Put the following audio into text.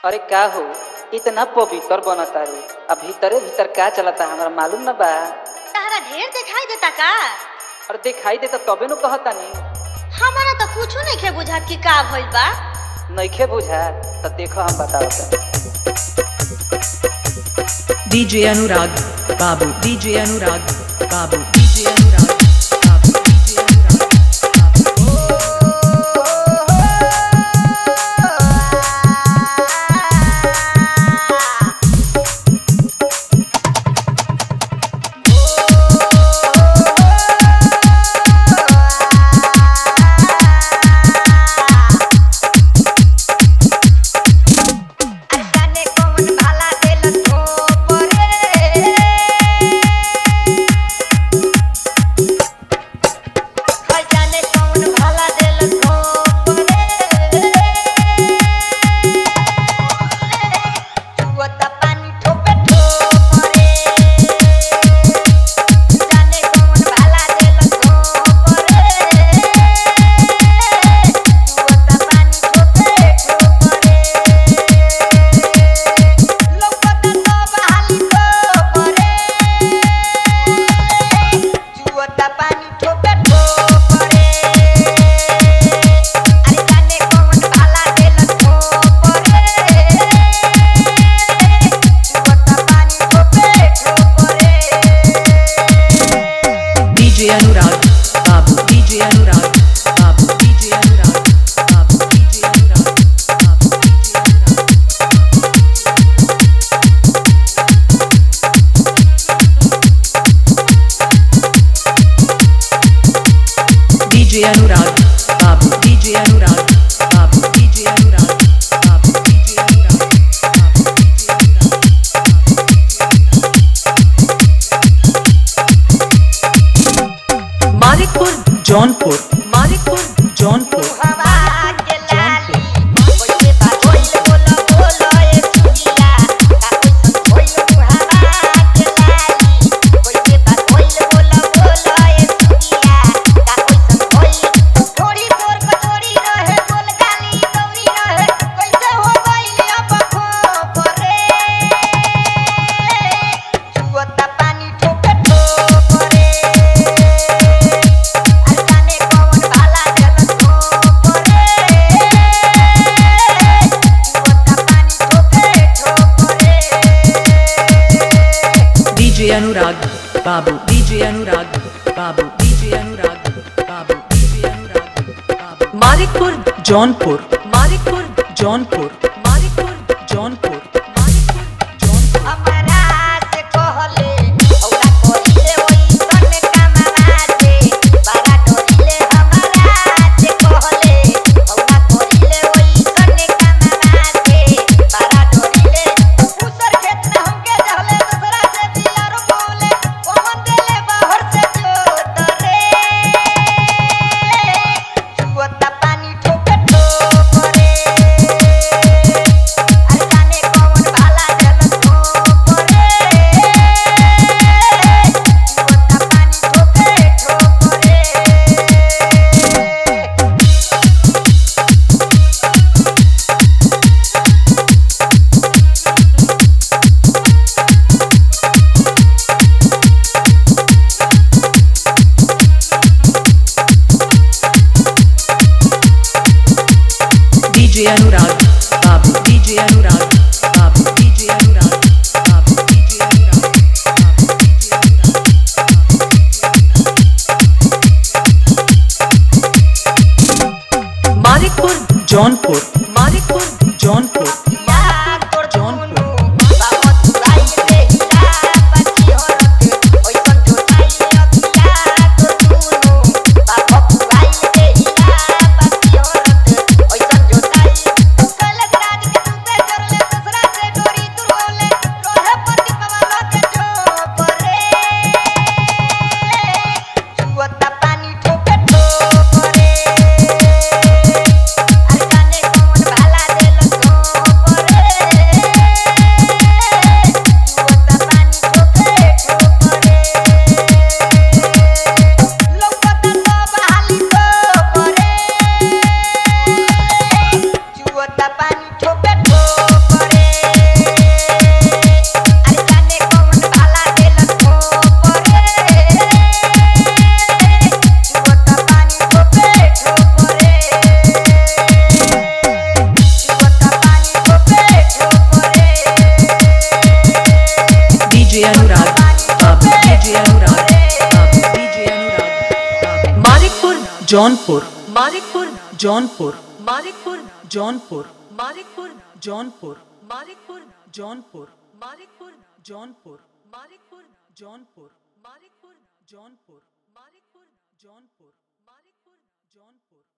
अरे का हो इतना पवित्र बनता रे अब भीतरे भीतर का चलता हमरा मालूम न बा तारा ढेर दिखाई देता का और दिखाई देता तबे नु कहतानी हमारा तो कुछो नहीं खे बुझात कि का भइल बा नइखे बुझा त देखो हम बताओ DJ Anurag, Babu, DJ Anurag, Babu, DJ Anurag, Babu, DJ Anurag, Babu. अरसाने कौन भाला देल थोपरे खजाने कौन भाला देल थोपरे चुवता पानी ठोपे ठोपरे जाने कौन भाला देल थोपरे चुवता पानी ठोपे ठोपरे लोकता सब हाली ठोपरे चुवता पानी ठोपे ठोपरे अरे जाने कौन भाला देल ठोपरे चुवता पानी ठोपे ठोपरे DJ Anurag, Babu, DJ Anurag, Babu, DJ Anurag, Babu, DJ Anurag, Babu, DJ Anurag. DJ Anurag, Babu, DJ Anurag, Babu, DJ Anurag, Babu, DJ Anurag, Babu, DJ Anurag. Manikpur Jaunpur Manikpur Jaunpur हवा के लाली ओइसे बा होइल बोला बोला ए सुगिया का ओइसन होइल हवा के लाली ओइसे बा होइल बोला बोला ए सुगिया का ओइसन होइल थोड़ी तोर कचोरी रहे बोल गाली दौरी रहे कैसे हो गइल अब खो परे चुवता पानी ठोके ठोकरे अरसाने कौन भाला जल ठोकरे चुवता पानी ठोके ठोकरे DJ Anurag, Babu, DJ Anurag, Babu, DJ Anurag, Babu, DJ Anurag, Babu. Manikpur Jaunpur Manikpur Jaunpur Manikpur Jaunpur Manikpur Jaunpur हमरा से कहले औला कइले ओइ सन कामवा से बारा डरिले हमरा से कहले औला कइले ओइ सन कामवा से बारा डरिले दूसर खेत में हमके रहले दूसरा से बिलारो बोले ओमन देले बाहर से जोत रे चुवता पानी ठोके ठोकरे अरसाने कौन भाला जल ठोकरे चुवता पानी ठोके ठोकरे DJ Anurag, Babu, DJ Anurag, Babu, DJ Anurag, Babu, DJ Anurag, Babu, DJ Anurag. Manikpur Jaunpur Manikpur Jaunpur या तोर जौनपुर। जौनपुर बाबा तुराई रे हिला बाकी औरत ओइसन जोताई अतिया तोर जौनपुर बाबा तुराई रे हिला बाकी औरत ओइसन जोताई कल राज के तुके करले दूसरा से डोरी तुरले रोहे पति बाबा के चोपरे चुवता पानी ठोके ठोकरे अरसाने जौनपुर मानिकपुर जौनपुर मानिकपुर जौनपुर मानिकपुर जौनपुर मानिकपुर जौनपुर मानिकपुर जौनपुर मानिकपुर जौनपुर मानिकपुर जौनपुर मानिकपुर जौनपुर मानिकपुर जौनपुर